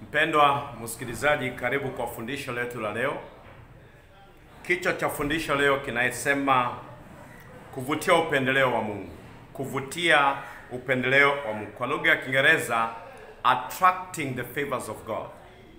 Mpendwa msikilizaji, karibu kwa fundisho letu la leo. Kichwa cha fundisho leo kinasema kuvutia upendeleo wa Mungu. Kuvutia upendeleo wa Mungu, kwa lugha ya Kiingereza attracting the favors of God.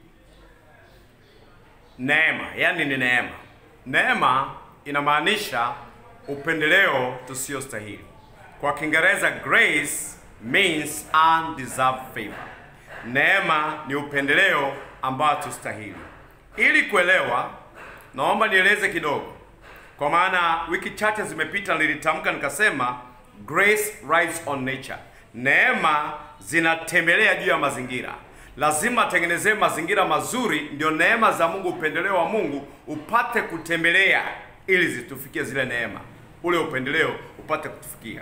Neema, yani ni neema. Neema inamaanisha upendeleo tusiostahili. Kwa Kiingereza grace means undeserved favor. Neema ni upendeleo ambao tustahili. Ili kuelewa, naomba nieleze kidogo, kwa maana wiki chache zimepita nilitamka nikasema grace rides on nature. Neema zinatembelea juu ya mazingira. Lazima atengenezee mazingira mazuri, ndio neema za Mungu, upendeleo wa Mungu upate kutembelea, ili zitufikie zile neema, ule upendeleo upate kutufikia.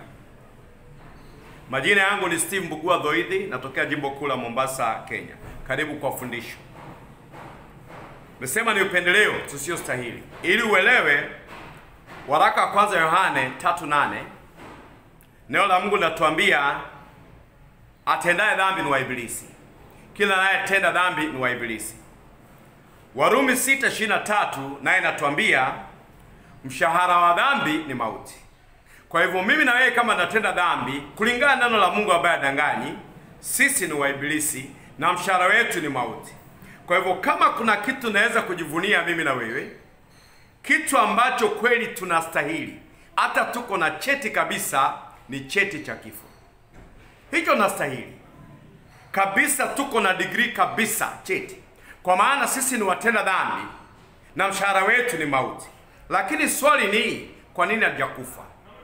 Majina yangu ni Steve Mbugua Dhoidhi, natokea jimbo kuu la Mombasa, Kenya. Karibu kwa fundisho. Nimesema ni upendeleo tusiostahili. Ili uelewe, waraka wa kwanza Yohane 3:8 neno la Mungu linatuambia atendaye dhambi ni wa Ibilisi, kila anayetenda dhambi ni wa Ibilisi. Warumi 6:23 naye inatuambia mshahara wa dhambi ni mauti. Kwa hivyo mimi na wewe kama natenda dhambi kulingana na neno la Mungu ambaye adanganyi, sisi ni wa Ibilisi na mshahara wetu ni mauti. Kwa hivyo kama kuna kitu naweza kujivunia mimi na wewe, kitu ambacho kweli tunastahili, hata tuko na cheti kabisa, ni cheti cha kifo. Hicho nastahili kabisa, tuko na degree kabisa, cheti, kwa maana sisi ni watenda dhambi na mshahara wetu ni mauti. Lakini swali ni kwa nini hatujakufa?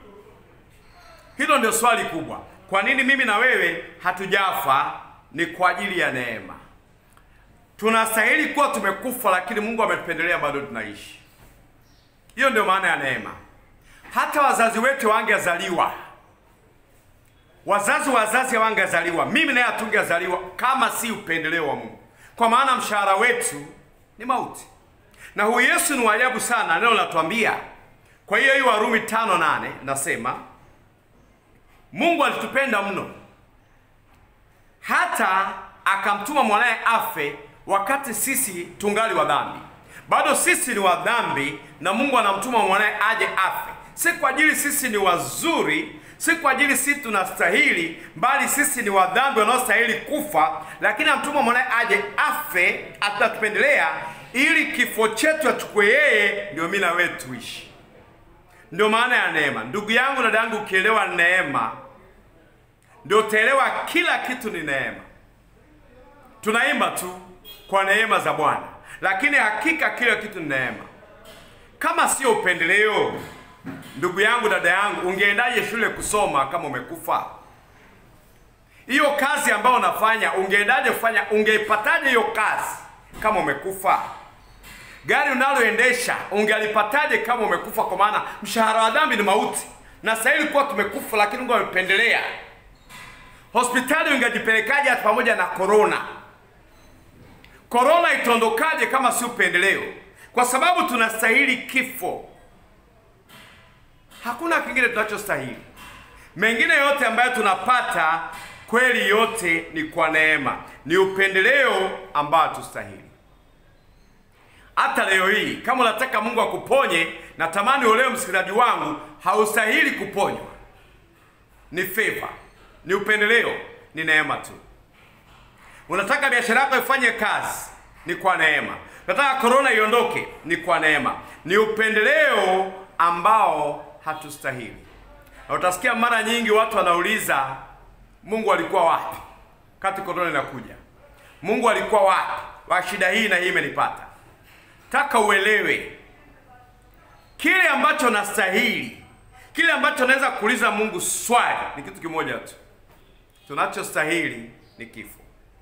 Hilo ndio swali kubwa. Kwa nini mimi na wewe hatujafa? Ni kwa ajili ya neema. Tunastahili kuwa tumekufa, lakini Mungu ametupendelea bado tunaishi. Hiyo ndio maana ya neema. Hata wazazi wetu wangezaliwa, wazazi wazazi wangezaliwa, mimi naye hatungezaliwa kama si upendeleo wa Mungu, kwa maana mshahara wetu ni mauti. Na huyu Yesu ni waajabu sana, neno linatuambia. Kwa hiyo hiyo Warumi tano nane nasema Mungu alitupenda mno hata akamtuma mwanaye afe wakati sisi tungali wa dhambi. Bado sisi ni wa dhambi, na Mungu anamtuma mwanaye aje afe, si kwa ajili sisi ni wazuri, si kwa ajili sisi tunastahili, bali sisi ni wa dhambi wanaostahili kufa, lakini anamtuma mwanaye aje afe, atatupendelea ili kifo chetu achukue yeye, ndio mimi na wewe tuishi. Ndio maana ya neema. Ndugu yangu, dada yangu, ukielewa neema ndio utaelewa kila kitu ni neema. Tunaimba tu kwa neema za Bwana, lakini hakika kila kitu ni neema. Kama sio upendeleo, ndugu yangu, dada yangu, ungeendaje shule kusoma kama umekufa? Hiyo kazi ambayo unafanya ungeendaje kufanya? Ungeipataje hiyo kazi kama umekufa? Gari unaloendesha ungelipataje kama umekufa? Kwa maana mshahara wa dhambi ni mauti, na stahili kuwa tumekufa, lakini Mungu amependelea. Hospitali ungejipelekaje hata pamoja na korona? Korona itaondokaje kama si upendeleo? Kwa sababu tunastahili kifo, hakuna kingine tunachostahili. Mengine yote ambayo tunapata kweli, yote ni kwa neema, ni upendeleo ambao tustahili. Hata leo hii kama unataka Mungu akuponye, natamani uelewe msikilizaji wangu, haustahili kuponywa, ni favor, ni upendeleo, ni neema tu. Unataka biashara yako ifanye kazi, ni kwa neema. Unataka korona iondoke, ni kwa neema, ni upendeleo ambao hatustahili. Na utasikia mara nyingi watu wanauliza Mungu alikuwa wapi kati korona inakuja? Mungu alikuwa wapi wa shida hii na hii imenipata? Taka uelewe kile ambacho nastahili, kile ambacho naweza kuuliza Mungu swali ni kitu kimoja tu, tunachostahili ni kifo.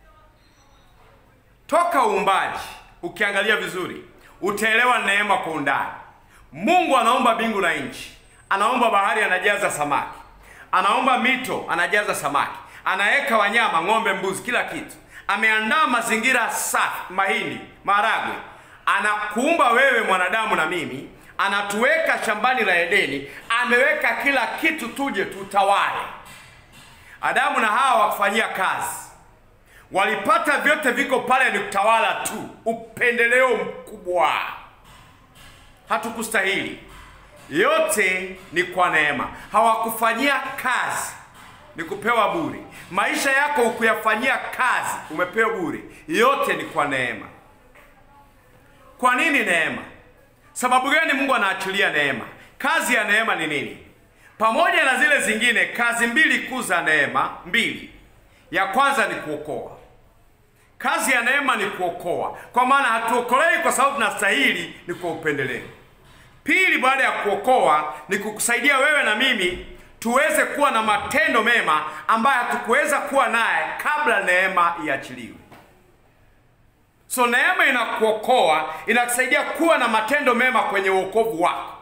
Toka uumbaji, ukiangalia vizuri, utaelewa neema kwa undani. Mungu anaumba mbingu na nchi, anaumba bahari, anajaza samaki, anaumba mito, anajaza samaki, anaweka wanyama, ng'ombe, mbuzi, kila kitu. Ameandaa mazingira safi, mahindi, maharagwe anakuumba wewe mwanadamu na mimi, anatuweka shambani la Edeni, ameweka kila kitu tuje tutawale. Adamu na Hawa wakufanyia kazi, walipata vyote viko pale, ni utawala tu, upendeleo mkubwa. Hatukustahili, yote ni kwa neema. Hawakufanyia kazi, ni kupewa bure. Maisha yako ukuyafanyia kazi, umepewa bure. Yote ni kwa neema. Kwa nini neema? Sababu gani Mungu anaachilia neema? Kazi ya neema ni nini? Pamoja na zile zingine, kazi mbili kuu za neema mbili. Ya kwanza ni kuokoa. Kazi ya neema ni kuokoa, kwa maana hatuokolei kwa sababu tunastahili, ni kwa upendeleo. Pili, baada ya kuokoa ni kukusaidia wewe na mimi tuweze kuwa na matendo mema ambayo hatukuweza kuwa naye kabla neema iachiliwe. So neema inakuokoa, inakusaidia kuwa na matendo mema kwenye wokovu wako.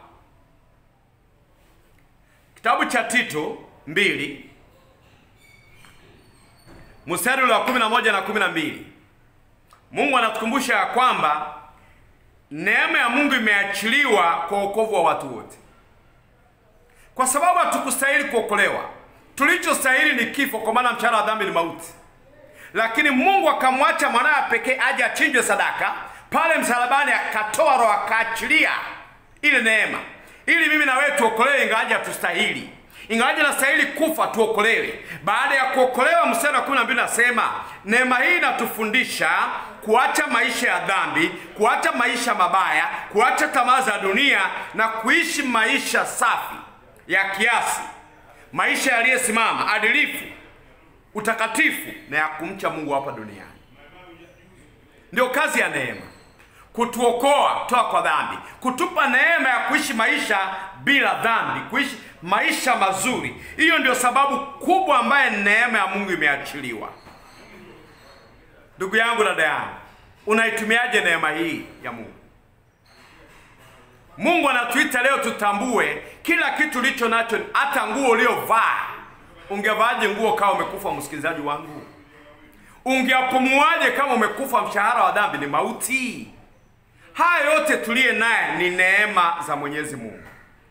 Kitabu cha Tito mbili mstari ule wa kumi na moja na kumi na mbili Mungu anatukumbusha ya kwamba neema ya Mungu imeachiliwa kwa wokovu wa watu wote, kwa sababu hatukustahili kuokolewa. Tulichostahili ni kifo, kwa maana mshahara wa dhambi ni mauti lakini Mungu akamwacha mwanawe pekee aje achinjwe sadaka pale msalabani, akatoa roho, akaachilia ile neema, ili mimi na wewe tuokolewe, ingawaje hatustahili, ingawaje nastahili kufa, tuokolewe. Baada ya kuokolewa, mstari wa kumi na mbili nasema neema hii inatufundisha kuacha maisha ya dhambi, kuacha maisha mabaya, kuacha tamaa za dunia na kuishi maisha safi ya kiasi, maisha yaliyosimama, adilifu utakatifu na ya kumcha Mungu hapa duniani. Ndio kazi ya neema, kutuokoa kutoka kwa dhambi, kutupa neema ya kuishi maisha bila dhambi, kuishi maisha mazuri. Hiyo ndio sababu kubwa ambaye neema ya Mungu imeachiliwa. Ndugu yangu, dada yangu, unaitumiaje neema hii ya Mungu? Mungu anatuita leo tutambue kila kitu ulicho nacho, hata nguo uliovaa Ungevaaje nguo kama umekufa? Msikilizaji wangu, ungeapumuaje kama umekufa? Mshahara wa dhambi ni mauti. Haya yote tuliye naye ni neema za Mwenyezi Mungu.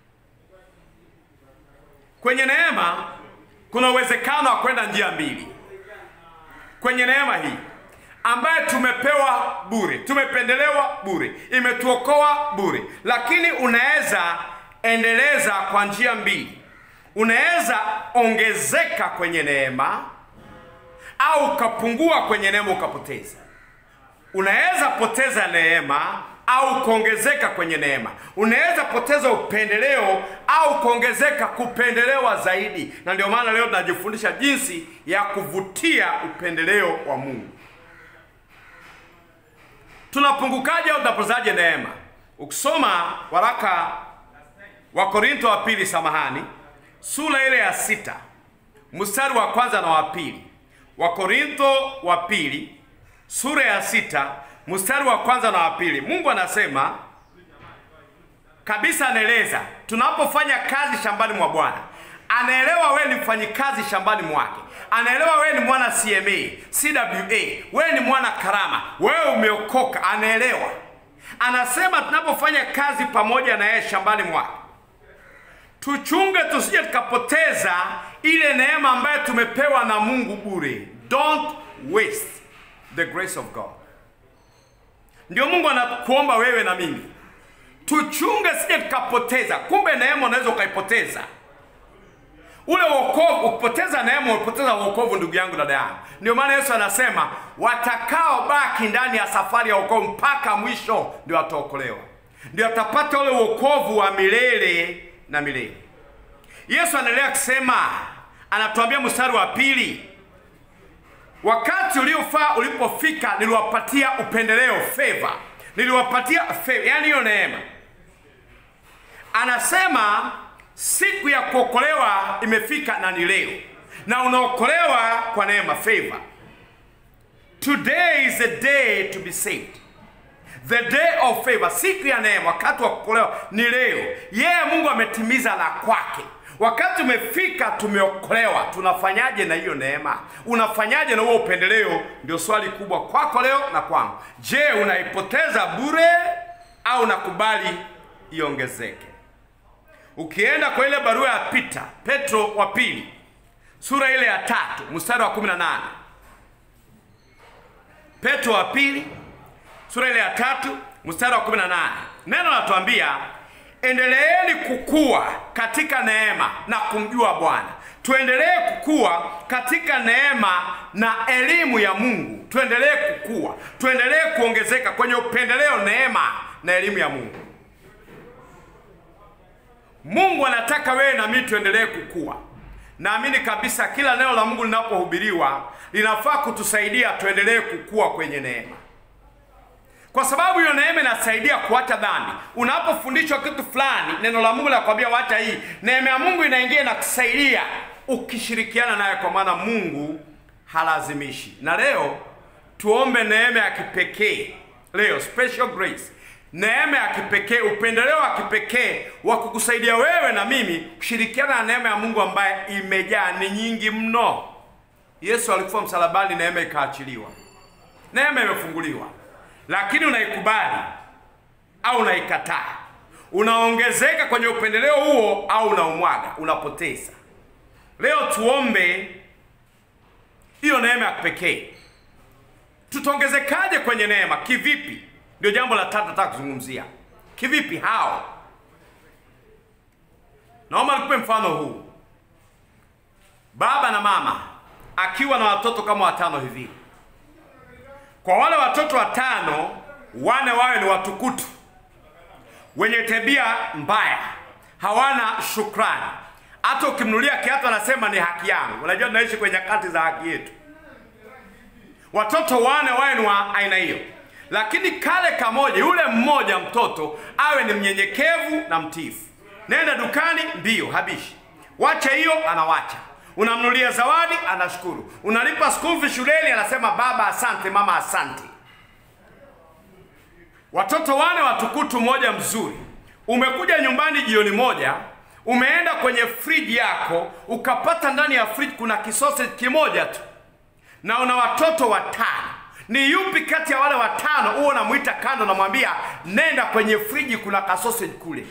Kwenye neema kuna uwezekano wa kwenda njia mbili. Kwenye neema hii ambaye tumepewa bure, tumependelewa bure, imetuokoa bure, lakini unaweza endeleza kwa njia mbili unaweza ongezeka kwenye neema au ukapungua kwenye neema ukapoteza. Unaweza poteza neema au kuongezeka kwenye neema. Unaweza poteza upendeleo au kuongezeka kupendelewa zaidi, na ndio maana leo tunajifundisha jinsi ya kuvutia upendeleo wa Mungu. Tunapungukaje au tunapozaje neema? Ukisoma waraka wa Korinto wa pili, samahani sura ile ya sita mstari wa kwanza na wa pili. Wakorintho wa pili sura ya sita mstari wa kwanza na wa pili. Mungu anasema kabisa, anaeleza tunapofanya kazi shambani mwa Bwana. Anaelewa wewe ni mfanyikazi shambani mwake, anaelewa wewe ni mwana CMA, CWA, wewe ni mwana karama, wewe umeokoka. Anaelewa, anasema tunapofanya kazi pamoja na yeye shambani mwake tuchunge tusije tukapoteza ile neema ambayo tumepewa na Mungu bure. Don't waste the grace of God. Ndio Mungu anakuomba wewe na mimi tuchunge, sije tukapoteza. Kumbe neema unaweza ukaipoteza. Ule wokovu, ukipoteza neema umepoteza wokovu, ndugu yangu, dada yangu. Ndio maana Yesu anasema watakaobaki ndani ya safari ya wokovu mpaka mwisho ndio wataokolewa, ndio atapata ule wokovu wa milele na milele. Yesu anaendelea kusema, anatuambia mstari wa pili, wakati uliofaa ulipofika, niliwapatia upendeleo, favor, niliwapatia favor, yani hiyo neema. Anasema siku ya kuokolewa imefika na ni leo, na unaokolewa kwa neema, favor. Today is the day to be saved. The day of favor, siku ya neema, wakati wa kuokolewa ni leo. Yeye Mungu ametimiza la kwake. Wakati umefika, tumeokolewa. Tunafanyaje na hiyo neema? Unafanyaje na huo upendeleo? Ndio swali kubwa kwako leo na kwangu. Je, unaipoteza bure au unakubali iongezeke? Ukienda kwa ile barua ya Pita, Petro wa pili, sura ile ya tatu mstari wa 18 Petro wa pili sura ile ya tatu mstari wa 18 neno latuambia endeleeni kukua katika neema na kumjua Bwana. Tuendelee kukua katika neema na elimu ya Mungu, tuendelee kukua, tuendelee kuongezeka kwenye upendeleo, neema na elimu ya Mungu. Mungu anataka wewe na mimi tuendelee kukua. Naamini kabisa kila neno la Mungu linapohubiriwa linafaa kutusaidia tuendelee kukua kwenye neema, kwa sababu hiyo neema inasaidia kuacha dhambi. Unapofundishwa kitu fulani, neno la Mungu linakwambia wacha hii, neema ya Mungu inaingia na kusaidia ukishirikiana naye, kwa maana Mungu halazimishi. Na leo tuombe neema ya kipekee leo, special grace neema ya kipekee, upendeleo wa kipekee wa kukusaidia wewe na mimi kushirikiana na neema ya Mungu ambaye imejaa, ni nyingi mno. Yesu alikufa msalabani, neema ikaachiliwa, neema imefunguliwa, lakini unaikubali au unaikataa? Unaongezeka kwenye upendeleo huo au unaumwaga, unapoteza. Leo tuombe hiyo neema ya kipekee. Tutaongezekaje kwenye neema? Kivipi? Ndio jambo la tatu nataka kuzungumzia. Kivipi? Hao, naomba nikupe mfano huu. Baba na mama akiwa na watoto kama watano hivi, kwa wale watoto watano, wane wawe ni watukutu, wenye tabia mbaya, hawana shukrani. Hata ukimnulia kiatu anasema ni haki yangu. Unajua tunaishi kwenye nyakati za haki yetu. Watoto wane wawe ni wa aina hiyo lakini kale kamoja, yule mmoja mtoto awe ni mnyenyekevu na mtiifu. Nenda dukani, ndiyo habishi, wacha hiyo, anawacha. Unamnulia zawadi, anashukuru. Unalipa school fee shuleni, anasema baba asante, mama asante. Watoto wane watukutu, mmoja mzuri. Umekuja nyumbani jioni moja, umeenda kwenye friji yako ukapata ndani ya friji kuna kisausage kimoja tu, na una watoto watano ni yupi kati ya wale watano huo unamwita kando, namwambia nenda kwenye friji, kuna kasausage kule?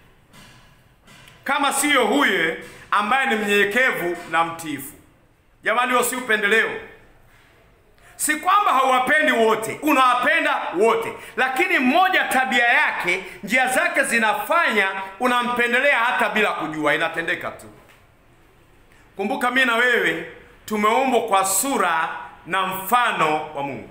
Kama siyo huye ambaye ni mnyenyekevu na mtiifu. Jamani, huo si upendeleo. Si kwamba hauwapendi wote, unawapenda wote, lakini mmoja tabia yake, njia zake zinafanya unampendelea hata bila kujua, inatendeka tu. Kumbuka, mimi na wewe tumeumbwa kwa sura na mfano wa Mungu.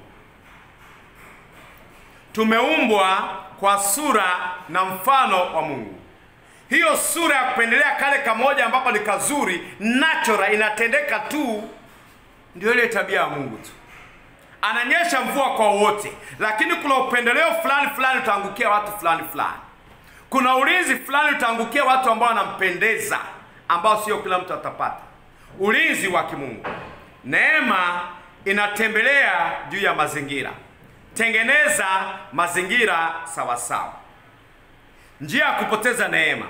Tumeumbwa kwa sura na mfano wa Mungu. Hiyo sura ya kupendelea kale kamoja ambapo ni kazuri, natural, inatendeka tu, ndio ile tabia ya Mungu tu. Ananyesha mvua kwa wote, lakini kuna upendeleo fulani fulani utaangukia watu fulani fulani. Kuna ulinzi fulani utaangukia watu ambao wanampendeza, ambao sio kila mtu atapata ulinzi wa kimungu. Neema inatembelea juu ya mazingira. Tengeneza mazingira sawa sawa. Njia ya kupoteza neema,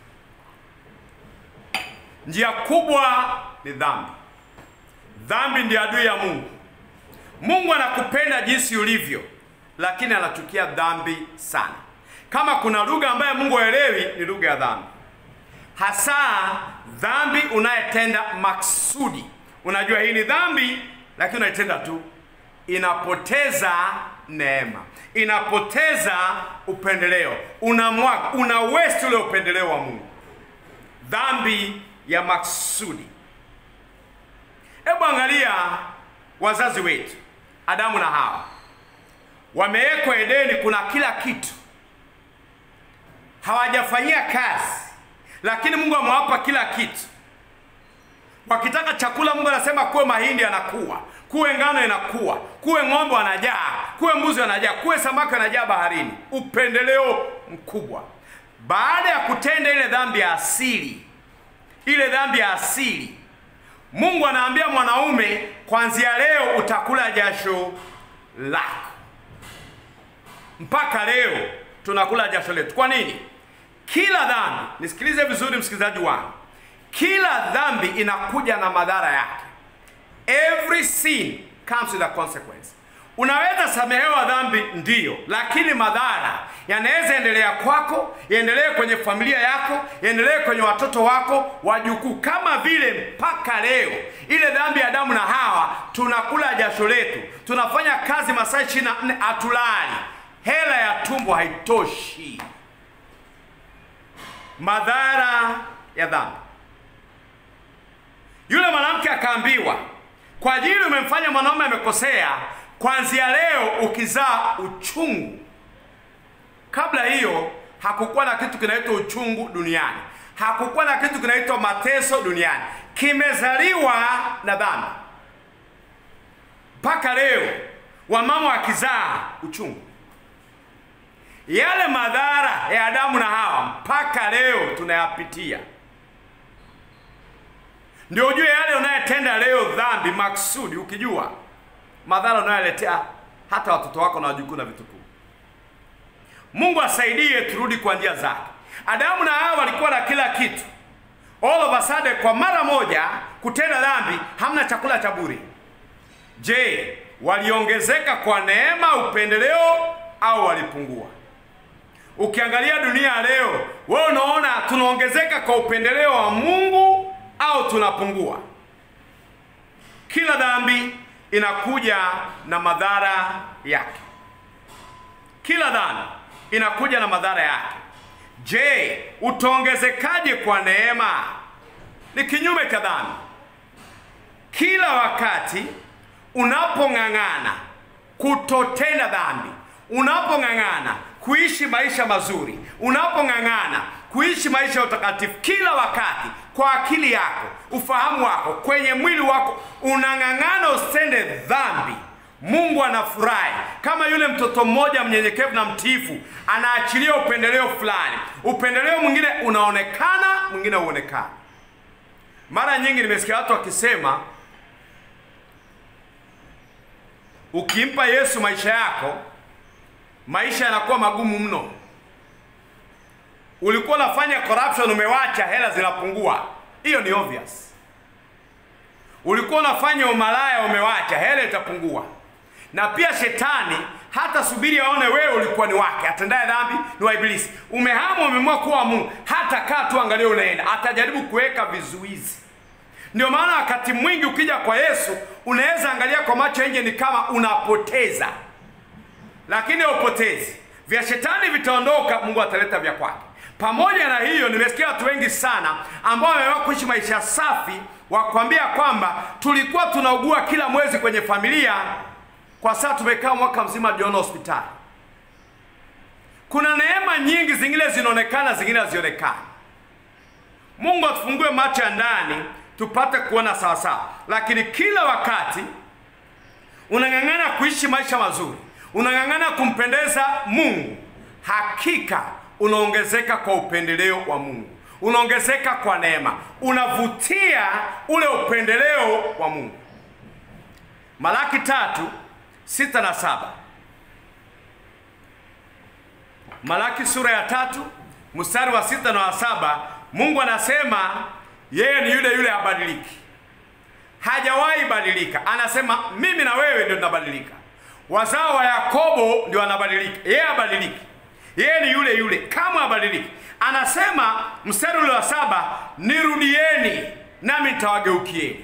njia kubwa ni dhambi. Dhambi ndiyo adui ya Mungu. Mungu anakupenda jinsi ulivyo, lakini anachukia dhambi sana. Kama kuna lugha ambayo Mungu haelewi ni lugha ya dhambi, hasa dhambi unayetenda maksudi. Unajua hii ni dhambi, lakini unaitenda tu, inapoteza neema, inapoteza upendeleo, unamwaga, una waste ule upendeleo wa Mungu. Dhambi ya maksudi. Hebu angalia wazazi wetu Adamu na Hawa, wamewekwa Edeni, kuna kila kitu, hawajafanyia kazi, lakini Mungu amewapa kila kitu. Wakitaka chakula, Mungu anasema kuwe mahindi yanakuwa, kuwe ngano inakuwa, kuwe ng'ombe wanajaa, kuwe mbuzi wanajaa, kuwe samaki wanajaa baharini. Upendeleo mkubwa. Baada ya kutenda ile dhambi ya asili, ile dhambi ya asili Mungu anaambia mwanaume, kuanzia leo utakula jasho lako. Mpaka leo tunakula jasho letu. Kwa nini? Kila dhambi, nisikilize vizuri msikilizaji wangu, kila dhambi inakuja na madhara yake. Every sin comes with a consequence. Unaweza samehewa dhambi ndiyo, lakini madhara yanaweza endelea kwako, yaendelee kwenye familia yako, yaendelee kwenye watoto wako, wajukuu, kama vile mpaka leo ile dhambi ya Adamu na Hawa, tunakula jasho letu, tunafanya kazi masaa ishirini na nne hatulali, hela ya tumbo haitoshi. Madhara ya dhambi. Yule mwanamke akaambiwa, kwa ajili umemfanya mwanaume amekosea, kwanzia leo ukizaa uchungu. Kabla hiyo hakukuwa na kitu kinaitwa uchungu duniani, hakukuwa na kitu kinaitwa mateso duniani, kimezaliwa na dhambi. Mpaka leo wamama wakizaa uchungu, yale madhara ya Adamu na Hawa mpaka leo tunayapitia. Ndio ujue yale unayetenda leo dhambi maksudi, ukijua madhara unayoletea hata watoto wako na wajukuu na vitukuu. Mungu asaidie turudi kwa njia zake. Adamu na Hawa walikuwa na kila kitu, all of a sudden, kwa mara moja kutenda dhambi, hamna chakula cha bure. Je, waliongezeka kwa neema, upendeleo au walipungua? Ukiangalia dunia leo, wewe unaona tunaongezeka kwa upendeleo wa Mungu au tunapungua? Kila dhambi inakuja na madhara yake. Kila dhambi inakuja na madhara yake. Je, utaongezekaje kwa neema? Ni kinyume cha dhambi. Kila wakati unapong'ang'ana kutotenda dhambi, unapong'ang'ana kuishi maisha mazuri, unapong'ang'ana kuishi maisha ya utakatifu, kila wakati kwa akili yako, ufahamu wako, kwenye mwili wako unang'ang'ana usitende dhambi, Mungu anafurahi. Kama yule mtoto mmoja mnyenyekevu na mtiifu anaachilia upendeleo fulani, upendeleo mwingine unaonekana, mwingine huonekana. Mara nyingi nimesikia watu wakisema ukimpa Yesu maisha yako, maisha yanakuwa magumu mno. Ulikuwa unafanya corruption, umewacha, hela zinapungua. Hiyo ni obvious. Ulikuwa unafanya umalaya, umewacha, hela itapungua. Na pia shetani hata subiri aone wewe ulikuwa ni wake, atendaye dhambi ni wa Ibilisi. Umehama, umeamua kuwa Mungu, hata kaa tu, angalia unaenda, atajaribu kuweka vizuizi. Ndio maana wakati mwingi ukija kwa Yesu unaweza angalia kwa macho nje ni kama unapoteza, lakini haupotezi. Vya shetani vitaondoka, Mungu ataleta vya kwake. Pamoja na hiyo, nimesikia watu wengi sana ambao wameamua kuishi maisha safi, wakwambia kwamba tulikuwa tunaugua kila mwezi kwenye familia, kwa sasa tumekaa mwaka mzima jiona hospitali. Kuna neema nyingi, zingine zinaonekana, zingine hazionekani. Mungu atufungue macho ya ndani tupate kuona sawasawa, lakini kila wakati unang'ang'ana kuishi maisha mazuri, unang'ang'ana kumpendeza Mungu, hakika unaongezeka kwa upendeleo wa Mungu, unaongezeka kwa neema, unavutia ule upendeleo wa Mungu. Malaki tatu sita na saba. Malaki sura ya tatu mstari wa sita na wa saba, Mungu anasema yeye ni yule yule, habadiliki, hajawahi badilika. Anasema mimi na wewe ndio tunabadilika, wazao wa Yakobo ndio wanabadilika, yeye habadiliki. Yeye ni yule yule, kama habadiliki. Anasema mstari ule wa saba, nirudieni nami nitawageukieni,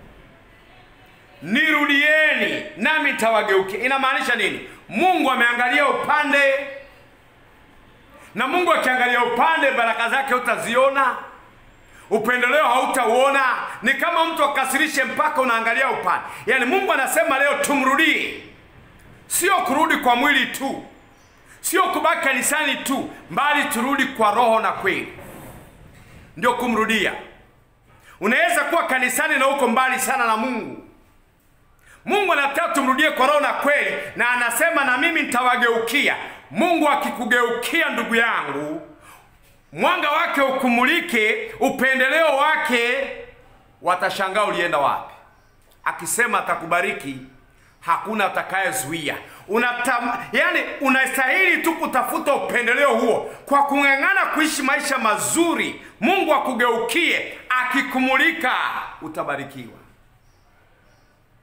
nirudieni nami nitawageukia. Inamaanisha nini? Mungu ameangalia upande, na Mungu akiangalia upande, baraka zake utaziona upendeleo hautauona. Ni kama mtu akasirishe mpaka unaangalia upande. Yaani Mungu anasema leo tumrudie, sio kurudi kwa mwili tu, sio kubaki kanisani tu, mbali turudi kwa roho na kweli, ndio kumrudia. Unaweza kuwa kanisani na uko mbali sana na Mungu. Mungu anataka tumrudie kwa roho na kweli, na anasema na mimi nitawageukia. Mungu akikugeukia, ndugu yangu mwanga wake ukumulike, upendeleo wake, watashangaa ulienda wapi. Akisema atakubariki, hakuna atakayezuia. Unatam, yani unastahili tu kutafuta upendeleo huo kwa kung'ang'ana kuishi maisha mazuri. Mungu akugeukie, akikumulika, utabarikiwa.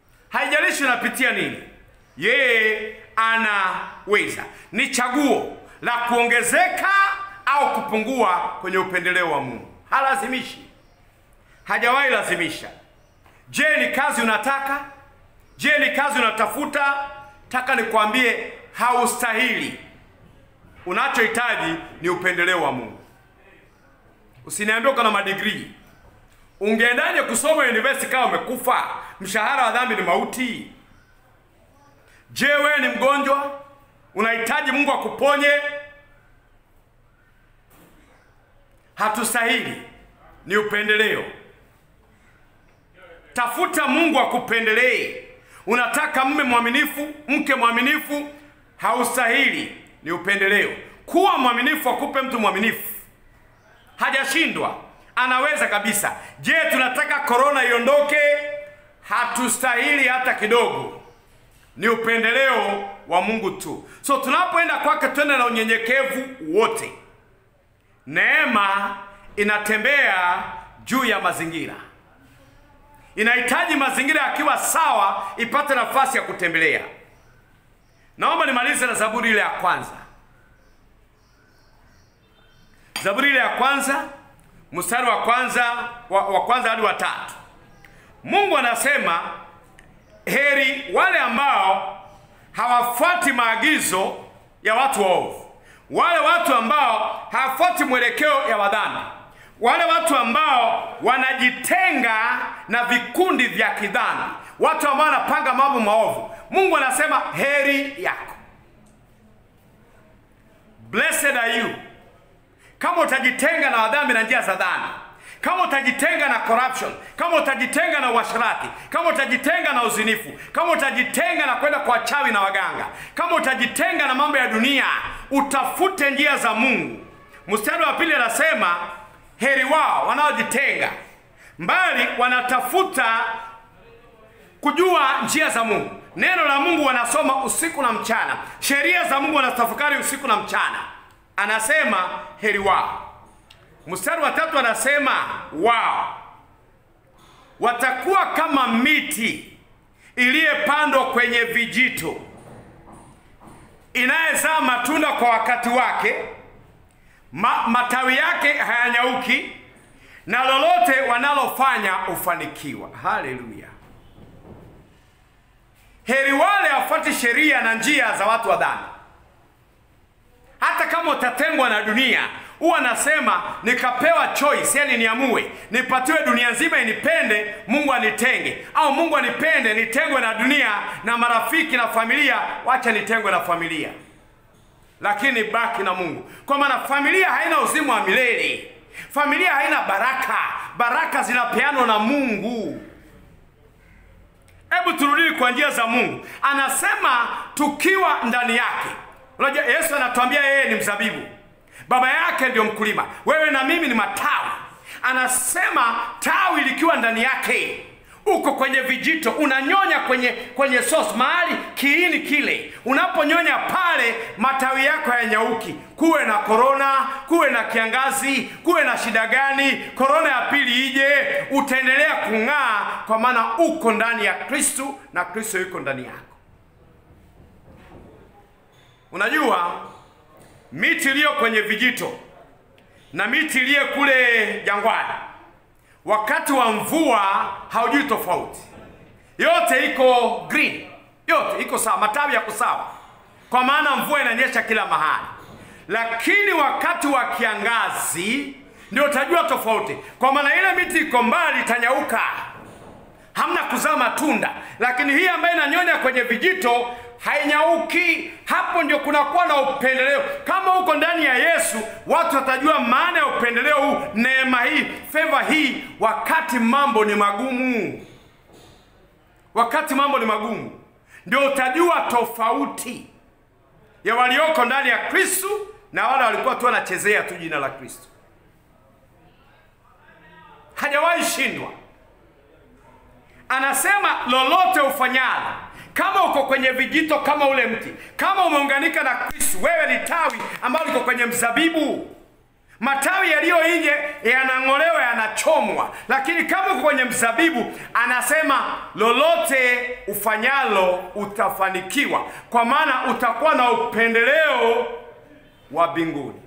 Haijalishi unapitia nini, yeye anaweza. Ni chaguo la kuongezeka au kupungua kwenye upendeleo wa Mungu. Halazimishi, hajawahi lazimisha. Je, ni kazi unataka? Je, ni kazi unatafuta? Taka nikwambie, haustahili. Unachohitaji ni upendeleo wa Mungu. Usiniambie uko na madigrii. Ungeendaje kusoma university kama umekufa? Mshahara wa dhambi ni mauti. Je, wewe ni mgonjwa? Unahitaji Mungu akuponye? Hatustahili, ni upendeleo. Tafuta Mungu akupendelee. Unataka mme mwaminifu, mke mwaminifu, haustahili, ni upendeleo. Kuwa mwaminifu, akupe mtu mwaminifu. Hajashindwa, anaweza kabisa. Je, tunataka korona iondoke? Hatustahili hata kidogo, ni upendeleo wa Mungu tu. So tunapoenda kwake, twende na unyenyekevu wote. Neema inatembea juu ya mazingira, inahitaji mazingira yakiwa sawa ipate nafasi ya kutembelea. Naomba nimalize na Zaburi ile ya kwanza, Zaburi ile ya kwanza mstari wa kwanza wa, wa kwanza hadi wa tatu. Mungu anasema heri wale ambao hawafuati maagizo ya watu waovu, wale watu ambao hawafuati mwelekeo ya wadhambi, wale watu ambao wanajitenga na vikundi vya kidhambi, watu ambao wanapanga mambo maovu. Mungu anasema heri yako, blessed are you kama utajitenga na wadhambi na njia za dhambi, kama utajitenga na corruption, kama utajitenga na uasherati, kama utajitenga na uzinifu, kama utajitenga na kwenda kwa wachawi na waganga, kama utajitenga na mambo ya dunia, utafute njia za Mungu. Mstari wa pili anasema heri wao wanaojitenga mbali, wanatafuta kujua njia za Mungu. Neno la Mungu wanasoma usiku na mchana, sheria za Mungu wanatafakari usiku na mchana. Anasema heri wao. Mstari wa tatu anasema wao watakuwa kama miti iliyepandwa kwenye vijito, inayezaa matunda kwa wakati wake, ma, matawi yake hayanyauki, na lolote wanalofanya hufanikiwa. Haleluya! Heri wale wafuate sheria na njia za watu wa dhambi. Hata kama utatengwa na dunia, huwa nasema nikapewa choice, yani niamue nipatiwe dunia nzima inipende, Mungu anitenge, au Mungu anipende nitengwe na dunia na marafiki na familia, wacha nitengwe na familia, lakini baki na Mungu, kwa maana familia haina uzima wa milele. Familia haina baraka, baraka zinapeanwa na Mungu. Hebu turudi kwa njia za Mungu. Anasema tukiwa ndani yake. Unajua Yesu anatuambia yeye ni mzabibu, baba yake ndio mkulima, wewe na mimi ni matawi. Anasema tawi likiwa ndani yake, uko kwenye vijito, unanyonya kwenye kwenye source, mahali kiini kile. Unaponyonya pale, matawi yako hayanyauki. Kuwe na korona, kuwe na kiangazi, kuwe na shida gani, korona ya pili ije, utaendelea kung'aa, kwa maana uko ndani ya Kristu na Kristo yuko ndani yako. Unajua miti iliyo kwenye vijito na miti iliyo kule jangwani, wakati wa mvua haujui tofauti, yote iko green, yote iko sawa, matawi yako sawa, kwa maana mvua inanyesha kila mahali. Lakini wakati wa kiangazi ndio utajua tofauti, kwa maana ile miti iko mbali, itanyauka, hamna kuzaa matunda, lakini hii ambayo inanyonya kwenye vijito hainyauki. Hapo ndio kunakuwa na upendeleo. Kama uko ndani ya Yesu, watu watajua maana ya upendeleo huu, neema hii, feva hii, wakati mambo ni magumu. Wakati mambo ni magumu, ndio utajua tofauti ya walioko ndani ya Kristo na wale walikuwa tu wanachezea tu jina la Kristo. Hajawahi shindwa. Anasema lolote ufanyalo kama uko kwenye vijito kama ule mti, kama umeunganika na Kristo, wewe ni tawi ambalo liko kwenye mzabibu. Matawi yaliyo nje yanang'olewa, yanachomwa, lakini kama uko kwenye mzabibu, anasema lolote ufanyalo utafanikiwa, kwa maana utakuwa na upendeleo wa mbinguni.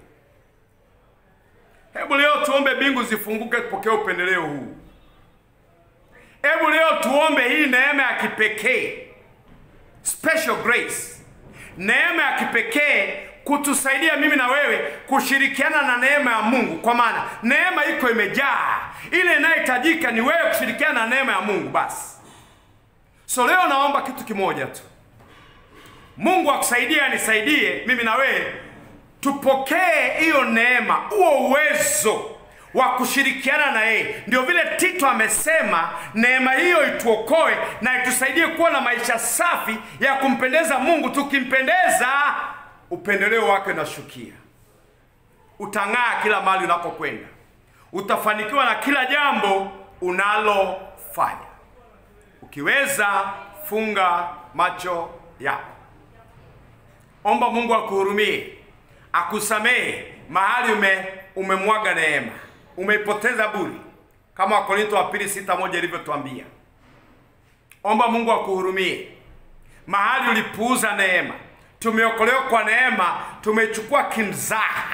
Hebu leo tuombe mbingu zifunguke, tupokee upendeleo huu. Hebu leo tuombe hii neema ya kipekee, special grace, neema ya kipekee kutusaidia mimi na wewe kushirikiana na neema ya Mungu, kwa maana neema iko imejaa. Ile inayohitajika ni wewe kushirikiana na neema ya Mungu basi. So leo naomba kitu kimoja tu, Mungu akusaidie, anisaidie mimi na wewe tupokee hiyo neema, huo uwezo wa kushirikiana na yeye. Ndio vile Tito amesema neema hiyo ituokoe na itusaidie kuwa na maisha safi ya kumpendeza Mungu. Tukimpendeza, upendeleo wake unashukia, utang'aa kila mahali unakokwenda, utafanikiwa na kila jambo unalofanya. Ukiweza funga macho yako, omba Mungu akuhurumie, akusamehe mahali ume umemwaga neema, umeipoteza bure, kama Wakorintho wa pili sita moja ilivyotuambia. Omba Mungu akuhurumie mahali ulipuuza neema. Tumeokolewa kwa neema, tumechukua kimzaha.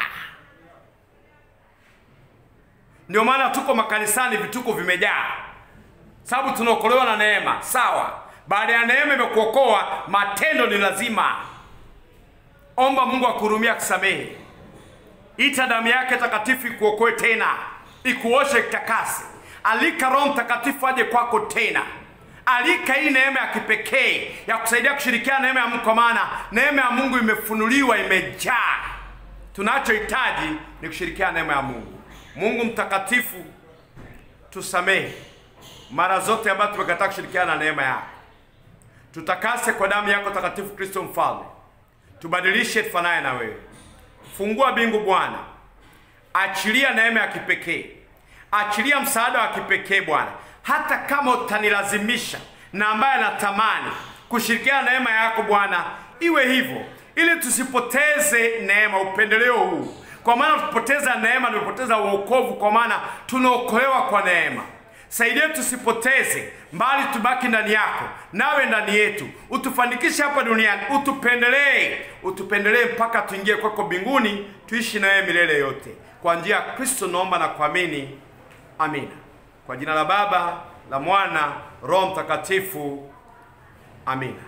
Ndio maana tuko makanisani, vituko vimejaa, sababu tunaokolewa na neema. Sawa, baada ya neema imekuokoa, matendo ni lazima. Omba Mungu akuhurumia, akusamehe. Ita damu yake takatifu ikuokoe tena, ikuoshe, itakase. Alika Roho Mtakatifu aje kwako tena. Alika hii neema ya kipekee ya kusaidia kushirikiana neema ya Mungu, kwa maana neema ya Mungu imefunuliwa, imejaa. Tunachohitaji ni kushirikiana neema ya Mungu. Mungu mtakatifu, tusamehe mara zote ambazo tumekataa kushirikiana na neema yako. Tutakase kwa damu yako takatifu, Kristo Mfalme, tubadilishe tufanane na wewe. Fungua mbingu Bwana, achilia neema ya kipekee, achilia msaada wa kipekee Bwana, hata kama utanilazimisha na ambaye anatamani kushirikiana na neema yako Bwana, iwe hivyo, ili tusipoteze neema, upendeleo huu, kwa maana tupoteza neema, tumepoteza uokovu, kwa maana tunaokolewa kwa neema. Saidia tusipoteze, mbali tubaki ndani yako, nawe ndani yetu, utufanikishe hapa duniani, utupendelee, utupendelee mpaka tuingie kwako mbinguni, tuishi nawe milele yote. Kwa njia ya Kristo naomba na kuamini, amina. Kwa jina la Baba, la Mwana, Roho Mtakatifu, amina.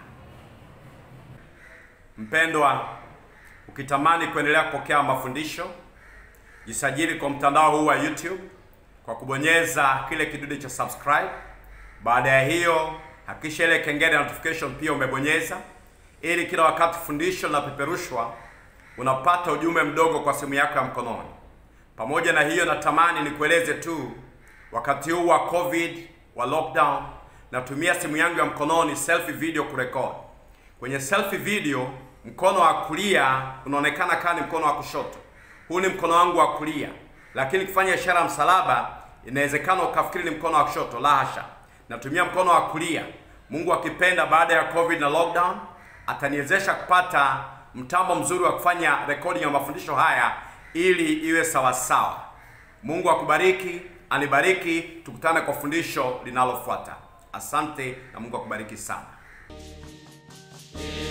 Mpendwa, ukitamani kuendelea kupokea mafundisho, jisajili kwa mtandao huu wa YouTube kwa kubonyeza kile kidude cha subscribe. Baada ya hiyo, hakikisha ile kengele ya notification pia umebonyeza, ili kila wakati fundisho linapeperushwa unapata ujumbe mdogo kwa simu yako ya mkononi. Pamoja na hiyo, natamani nikueleze tu, wakati huu wa covid wa lockdown, natumia simu yangu ya mkononi selfie video kurekodi. Kwenye selfie video, mkono wa kulia unaonekana kama ni mkono wa kushoto. Huu ni mkono wangu wa kulia, lakini kufanya ishara ya msalaba inawezekana ukafikiri ni mkono wa kushoto. La hasha, natumia mkono wa kulia. Mungu akipenda, baada ya covid na lockdown, ataniwezesha kupata mtambo mzuri wa kufanya recording ya mafundisho haya ili iwe sawa sawa. Mungu akubariki, anibariki. Tukutane kwa fundisho linalofuata. Asante na Mungu akubariki sana.